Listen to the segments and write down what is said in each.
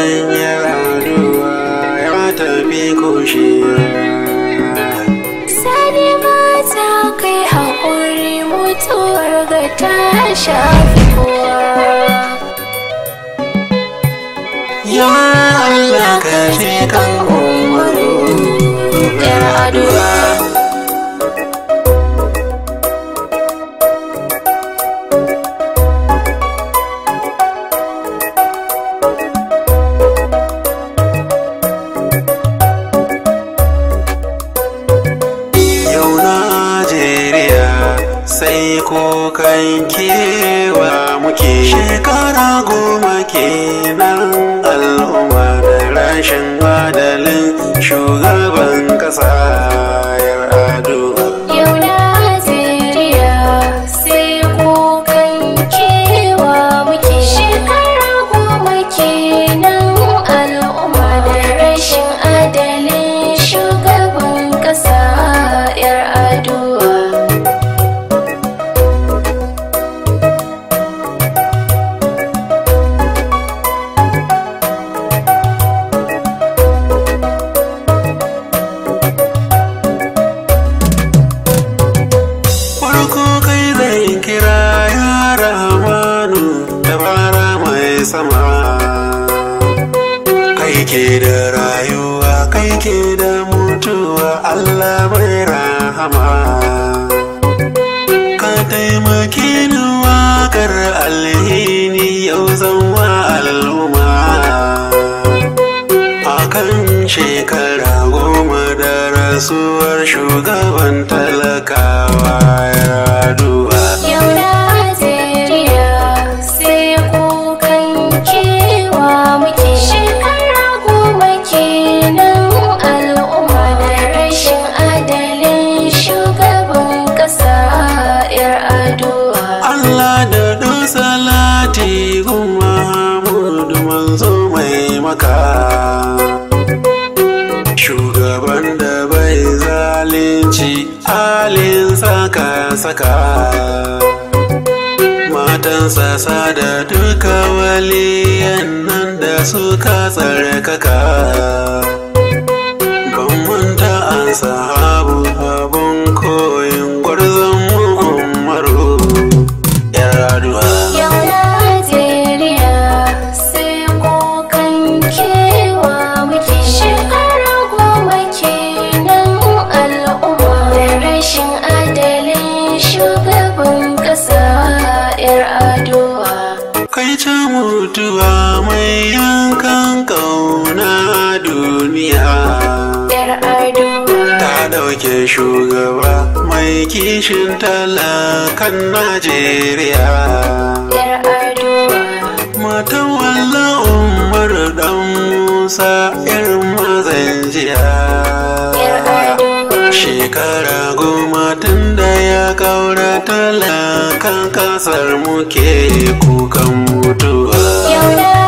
gidan yaraduwa ya tafi kushewa Sani mata kai haƙuri mutuwar ga ta shafi kowa. ya Allah ka je kan umaru Yar aduwa. yau Najeriya sai kokan kewa muke shekara goma kenan al'umma da rashin adalin shugaban kasa yar aduwa Yau Najeriya sai kukan kewa muke shekara goma kenan al'umma da rashin adalin shugaban ƙasa 'yar aduwa. farko kai zai kira ya ramanu da bara mai sama kai ke da rayuwa kai ke da mutuwa allah mai rahama ka taimaki ni wakar alhini yau zan wa al'umma akan shekara goma da rasuwar shugaban talakawa ya duba Yau Najeriya sai kukan kewa muke shekara goma kenan al'umma da rashin adalin shugaban ƙasa 'yar aduwa. Allah da ɗan salati gun Muhammadu manzo mai maka shugaban da bai zalunci halin saka saka matansa sada duka waliyan nan da suka tsarkaka ban manta an sahabu abun koyin gwarzon umaru yar aduwa Yau Najeriya sai kukan kewa muke shekara goma kenan al'umma da rashin adalin shugaban ƙasa 'yar aduwa. kai ta mutuwa mai yankan kauna duniya 'Yar aduwa. ta ɗauke shugaba mai kishin talakan najeriya 'Yar aduwa. matan walla umar dan musa irin mazan jiya 'Yar aduwa. shekara goma tun da ya kaura talakan kasar muke kukan mutuwa Yau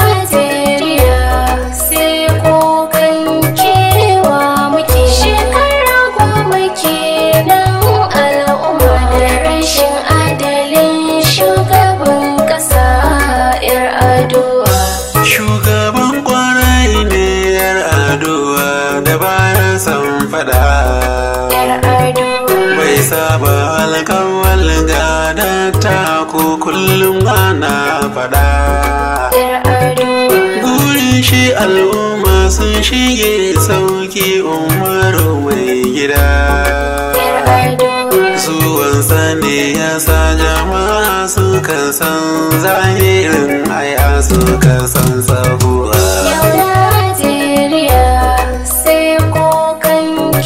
Najeriya sai kukan kewa muke shekara goma kenan al'umma da rashin adalin shugaban ƙasa 'yar aduwa. Shugaban kwarai ne yar aduwa da baya san fada 'Yar aduwa. bai saba alkawal gada ta ko kullum ana fada 'Yar aduwa. Gurin shi al'umma sun shige sauki umaru mai gida 'Yar aduwa. Zuwansa ne ya sa jama'a suka san zahirin aya suka san sabuwa Yau Najeriya sai kukan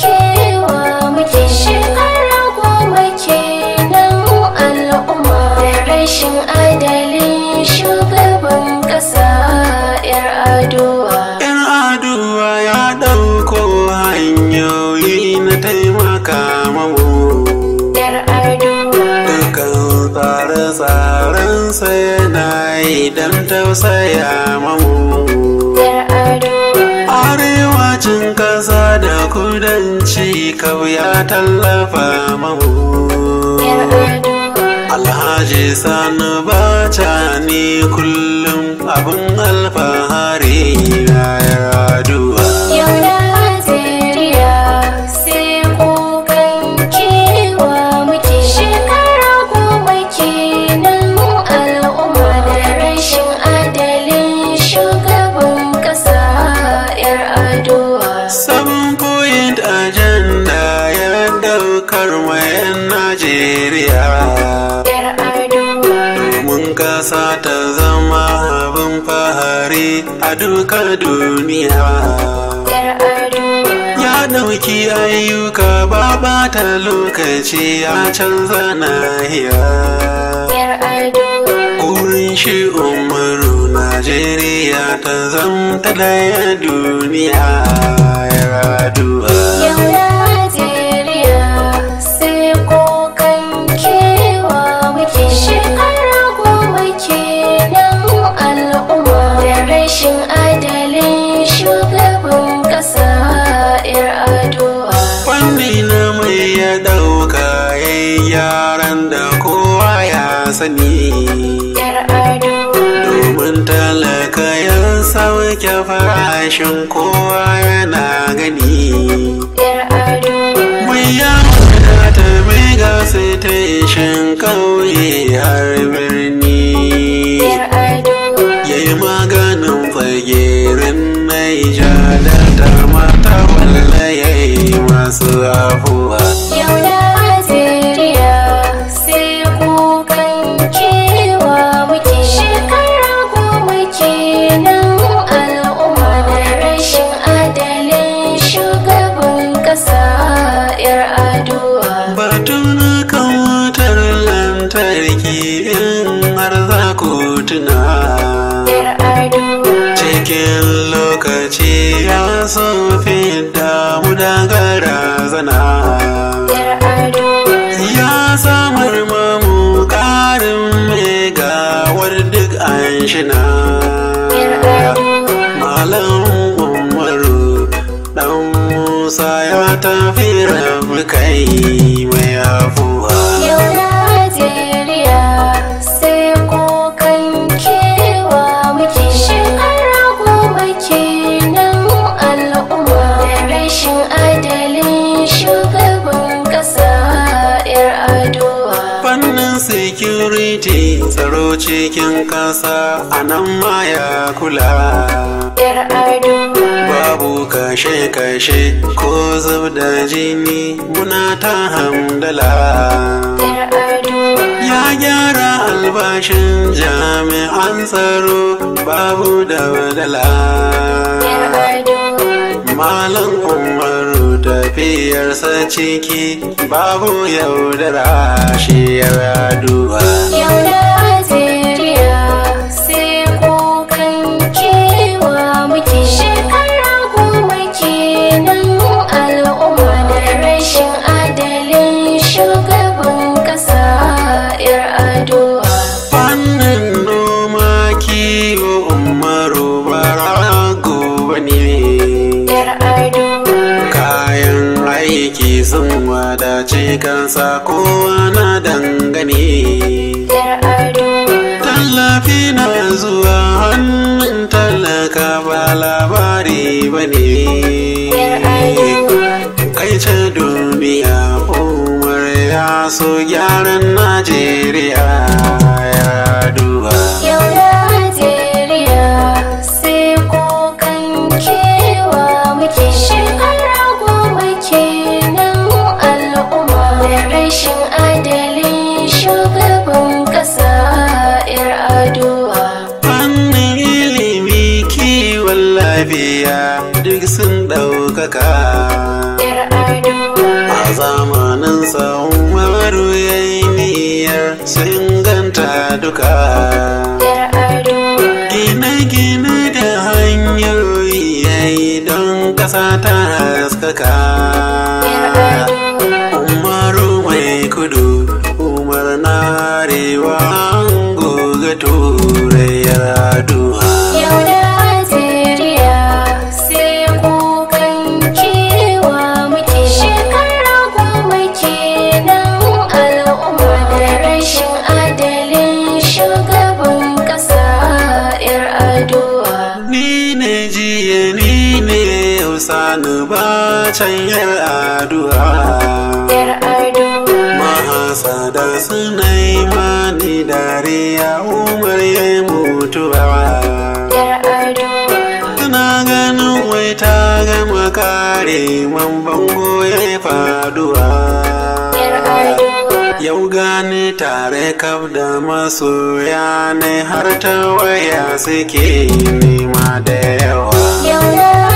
kewa muke shekara goma kenan al'umma da rashin adalin shugaban ƙasa 'yar aduwa. Yan aduwa ya ɗauko hanyoyi na taimaka mamu 'Yar aduwa. Dukan tsare-tsarensa yana yi don tausaya mamu 'Yar aduwa. Arewacin ƙasa da kudanci kau ya tallafa mamu Yar aduwa. Alhaji Alhaji Sani Bacha ne kullum abin alfahari na yaduwa. Yau Najeriya sai kukan kewa muke shekara goma kenan al'umma da rashin adalin shugaban ƙasa 'yar adowa. Seven point agenda ya daukar mayan Najeriya. 'Yar adowa. Mun kasa ta zama abin fahari a duka duniya. 'Yar adowa. Ya ɗauki ayyuka ba bata lokaci ya canza nahiya. 'Yar adowa. Wurin shi umaru Najeriya ta zamta daya duniya ya raduwa. Yau Najeriya sai kukan kewa muke shekara goma kenan al'umma da rashin adalin shugaban ƙasa 'yar adowa. Fanni na mai ya ɗauka ya yaran da kowa ya sani. 'Yar adowa. Domin talaka ya sauke farashin kowa yana gani. 'Yar adowa. Mai ya wadata mai gasa ta shin kauye har birni. 'Yar adowa. Ya yi maganin fagerin Naija da tarmata walla ya yi masu afuwa. Yau Najeriya sai kukan kewa muke shekara goma kenan al'umma da rashin adalin shugaban ƙasa 'yar adowa. Batun kan wutar lantarki in har za ku tuna. 'Yar adowa. Cikin lokaci ya so fidda mu da garazana. 'Yar adowa. Ya samar mamu ƙarin megawar duk an shina. 'Yar adowa. Malam Umaru ɗan Musa ya tafi rabu kai mai afuwa. Yau Najeriya sai kukan kewa muke shekara goma kenan al'umma da rashin adalin shugaban ƙasa 'yar adowa. Fannin security tsaro cikin ƙasa a nan ma ya kula. 'Yar adowa. Babu kashe-kashe ko zub da jini muna ta hamdala. 'Yar adowa. Ya gyara albashin jami'an tsaro babu da badala. 'Yar adowa. Malam Umaru tafiyarsa ciki babu yaudara shi ya raduwa. Yau Najeriya sai kukan kewa muke shekara goma kenan al'umma da rashin adalin shugaban ƙasa 'yar adowa. Fannin noma kiwo Umaru barago bane. 'Yar adowa. Kayan aiki sun wadace kansa kowa na dangane. 'Yar adowa. Tallafi na zuwa hannun talaka ba labari ba ne. 'Yar adowa. Kai ce duniya umar ya so gyaran Najeriya ya duba. Yau Najeriya sai kukan kewa muke shekara goma kenan al'umma da rashin adalin shugaban ƙasa 'yar adowa. Fannin ilimi kiwon lafiya duk sun ɗaukaka. 'Yar adowa. A zamanin Umaru ya yi niyyar sun ganta duka. 'Yar adowa. Gine-gine da hanyoyi ya yi don ƙasa ta haskaka. 'Yar adowa. Umaru mai kudu, Umar na arewa, an goga turai ya raduwa. Yau Najeriya sai kukan kewa muke shekara goma kenan al'umma da rashin adalci ni ne Usani ba can yar addu'a yar aduwa mahasada suna yi mani dariya umar ya yi mutuwa yar aduwa Tana ganin wai ta gama kare man bango ya yi faduwa yar aduwa Yau gani tare kaf da masoya ne har ta waya suke nema da yawa yau na